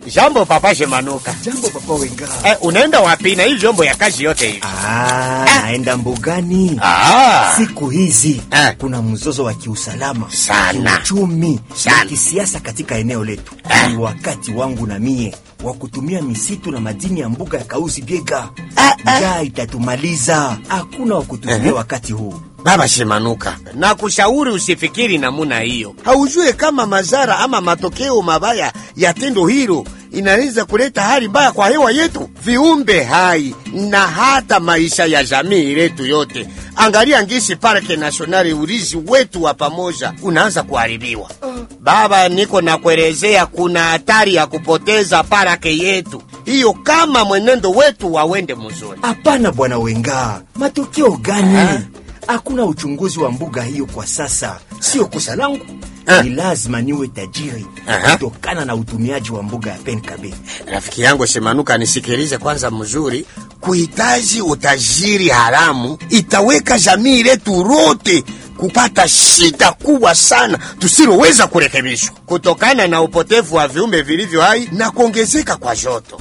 Jambo papa Shemanuka. Jambo papa Wenga. Eh, unaenda wapi na hii vyombo ya kazi yote hivi? Ah, naenda mbugani. Ah. Siku hizi Eh. kuna mzozo wa kiusalama Sana. kiuchumi Sana. na kisiasa katika eneo letu. Ni wakati wangu na mie wa kutumia misitu na madini ya mbuga ya Kausi Biega. Njaa itatumaliza, hakuna wa kutumia wakati huu. Baba Shemanuka, nakushauri usifikiri namuna hiyo. Haujue kama madhara ama matokeo mabaya ya tendo hilo inaweza kuleta hali mbaya kwa hewa yetu, viumbe hai na hata maisha ya jamii letu yote. Angalia ngisi parke nasionali, urizi wetu wa pamoja unaanza kuharibiwa. Baba, niko nakuelezea, kuna hatari ya kupoteza parake yetu hiyo kama mwenendo wetu wawende mzuri. Hapana bwana Wenga, matokeo gani? Hakuna uchunguzi wa mbuga hiyo kwa sasa. Sio kosa langu, Ah. ni lazima niwe tajiri Aha. kutokana na utumiaji wa mbuga ya Penkabe. Rafiki yangu Shemanuka, nisikilize kwanza mzuri. Kuhitaji utajiri haramu itaweka jamii letu lote kupata shida kubwa sana tusiloweza kurekebishwa kutokana na upotevu wa viumbe vilivyo hai na kuongezeka kwa joto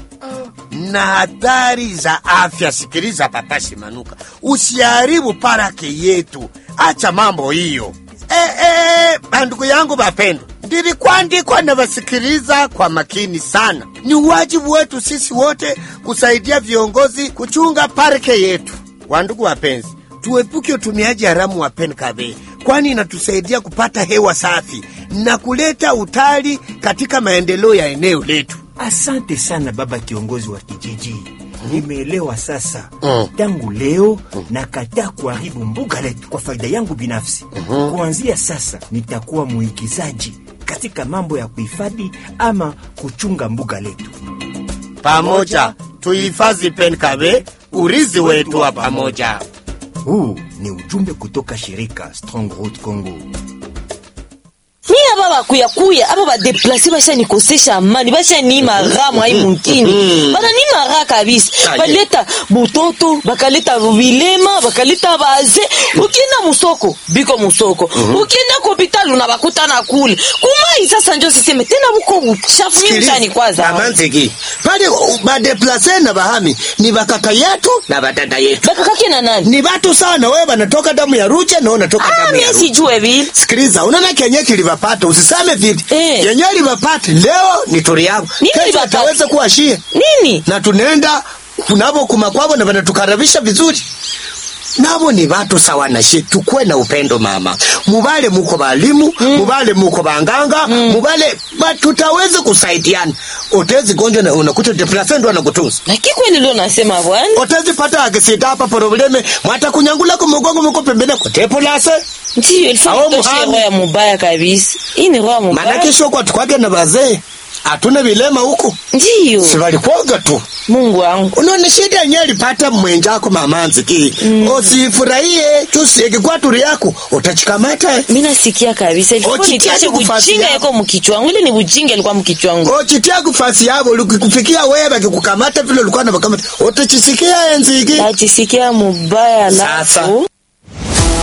na hatari za afya. Sikiliza papa Shemanuka, usiharibu parake yetu, acha mambo hiyo. Eh, eh, bandugu yangu bapendwa, ndilikuandikwa na vasikiliza kwa makini sana. Ni wajibu wetu sisi wote kusaidia viongozi kuchunga parke yetu. Wandugu wapenzi, tuepuke utumiaji haramu wa penkabe, kwani inatusaidia kupata hewa safi na kuleta utali katika maendeleo ya eneo letu. Asante sana baba kiongozi wa kijiji, nimeelewa sasa. Mm. Tangu leo nakataa kuharibu mbuga letu kwa faida yangu binafsi. Kuanzia sasa nitakuwa muigizaji katika mambo ya kuhifadhi ama kuchunga mbuga letu. Pamoja tuhifadhi penkabe, urizi wetu wa pamoja. Huu ni ujumbe kutoka shirika Strong Road Congo. mi aba bakuyakuya aba badeplase bashanikosesha amani bashaniima raha mwai mukini bananiima raha kabisa Aye. baleta butoto bakaleta vilema bakaleta baze ukienda musoko biko musoko ukienda kopitalu na bakutana kule kumai sasa njo siseme tena buko buchafu mi mchani kwaza Amanziki. Pale uh, badeplase na bahami ni bakaka yetu na batata yetu. bakakake na nani Ni watu sawa na wewe banatoka damu ya Ruche na wewe unatoka ah, damu mi ya Ruche. sijue vile Sikiliza, unaona kenye kilivapata, usiseme vile. Eh. Kenye livapata leo ni turi yako. Nini Kesho livapata? ataweza kuwa shie. nini Na tunaenda kunavo kumakwavo na banatukaribisha vizuri. Nabo ni watu sawa na shi, tukwe na upendo mama. Mubale muko balimu, mubale muko banganga, mubale ba tutaweza kusaidiana. Utezi gonjwa na unakuta depression ndo anakutunza. lakini kweli leo nasema bwana Utezi pata akisita hapa probleme, mwata kunyangula kumugongo muko pembeni kwa tepolase. ndiyo ilifaa Awo kutoshe muhami. roho ya mubaya kabisa hii ni roho ya mubaya Maana kesho kwa tukwake na bazee. Hatuna vilema huko. ndiyo Si walikuwaga tu. mungu wangu Unaona shida yenyewe alipata mwenjako mamanzi ki. Usifurahie tusieke kwa turi yako utachikamata. mi nasikia kabisa ilikuwa Ochitia nitiache kufasi bujinga yako. yako mkichwa wangu ile ni bujinga ilikuwa mkichwa wangu Ochitia kufasi yabo ukikufikia wewe bakikukamata vile ulikuwa na bakamata. Utachisikia enziki. najisikia mubaya Sasa alafu